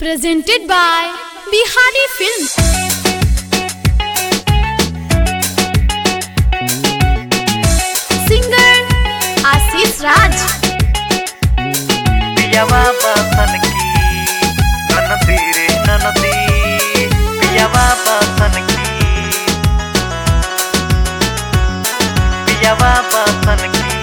presented by Bihari Films. Singer Ashish Raj. पियवा बसन की ननदी रे ननदी पियवा बसन की पियवा बसन की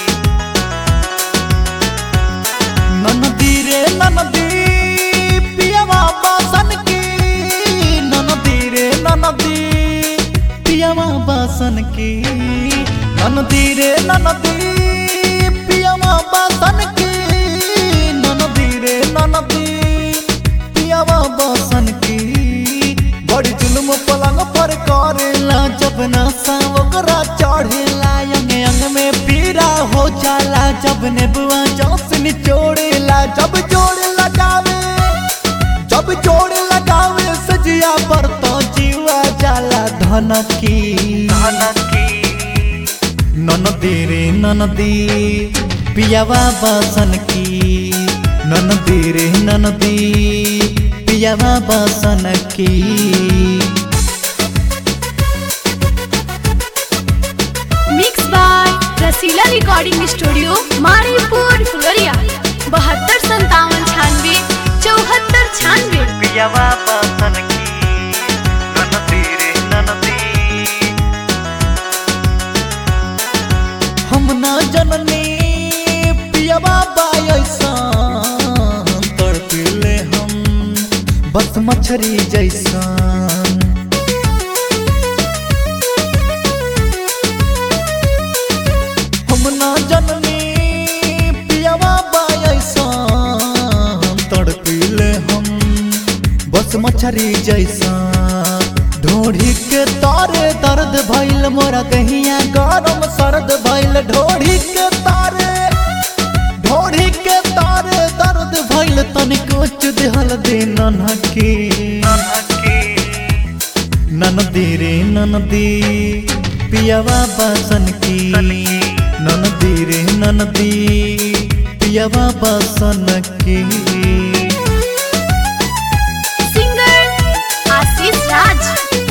ननदी रे ननदी पियवा बासन की ननदी रे ननदी पियवा बासन की ननदी रे ननदी पियवा बासन की ननदी रे ननदी पियवा बासन की बड़ी जुल्म पलंग पर करेला जब नशा ओकरा चढ़ेला अंग अंग में पीरा हो जाला जब नेबुआ जोस निचोड़ेला जब जोड़ लगावे जब जोड़ लगावे सजिया पर तो जीवा जाला धन की ननकी ननदी रे ननदी पियावा बासन की ननदी रे ननदी पियावा बासन की Mixed by Rasila Recording Studio, Maripur, Fuloria. बहत्तर संतावन छानवे चौहत्तर छानवे पियवा बसन की ननदी रे ननदी हम ना जननी पियावा बायसा तड़पिले हम बस मछरी जैसा हम ना जननी पियावा बायसा तड़पिले हम बस मछरी जैसा ढोढ़ी के तारे दर्द भइल मोरा कहिया गरम सर्द भइल ढोढ़ी के तारे ढोढ़ी के तारे दर्द भइल तनिको चुदहल दे ननकी ननकी ननदी रे ननदी पियावा बासन की ननदी रे ननदी पियावा बासन की सिंगर आशीष राज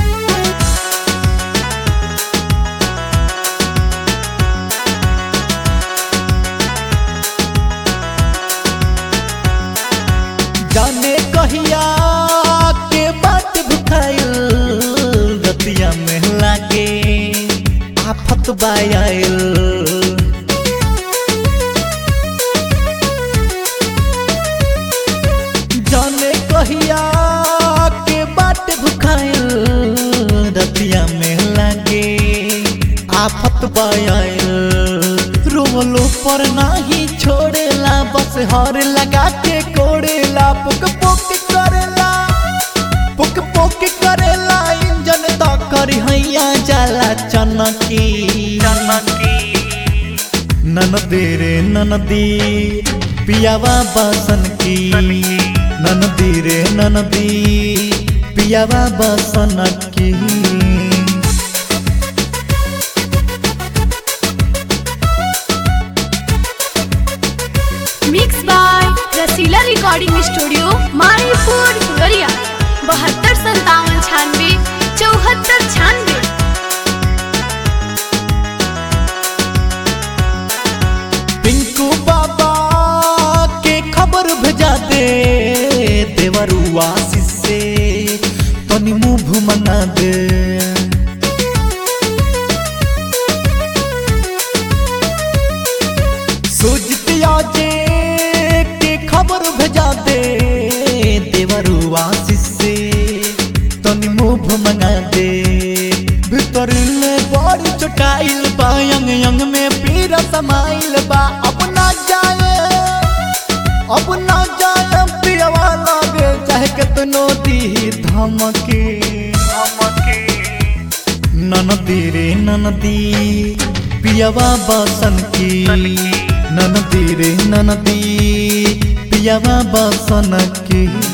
जाने कहिया के बात भुखाइल रतिया में लागे आफत बायल जाने कहिया के बात भुखाइल रतिया में लागे आफत बायल रोमलो पर नाही छोड़ेला बस हर लगा के कोड़ेला पुक पुक करेला पुक पुक करेला इंजन तो करी हैया जाला चनकी ननकी ननदी रे ननदी पियावा बासन की ननदी रे ननदी पियावा बासन की mix by Rasila recording studio Maripur फुलरिया बहत्तर संतावन छानवे चौहत्तर छानवे पिंकू बाबा के खबर भेजा दे देवरुआ से तनी मुंह मना दे सोचतिया जे के खबर भेजा दे देवरुआ से तनी मुंह मंगा दे भीतर ले बड़ी चटाइल बा यंग यंग में पीरा समाइल बा अपना जाए अपना जाए पियवा लागे चाहे कितनो दी धमकी नमकी ननदी रे ननदी पियवा बासन की ननदी रे ननदी पियवा बासन की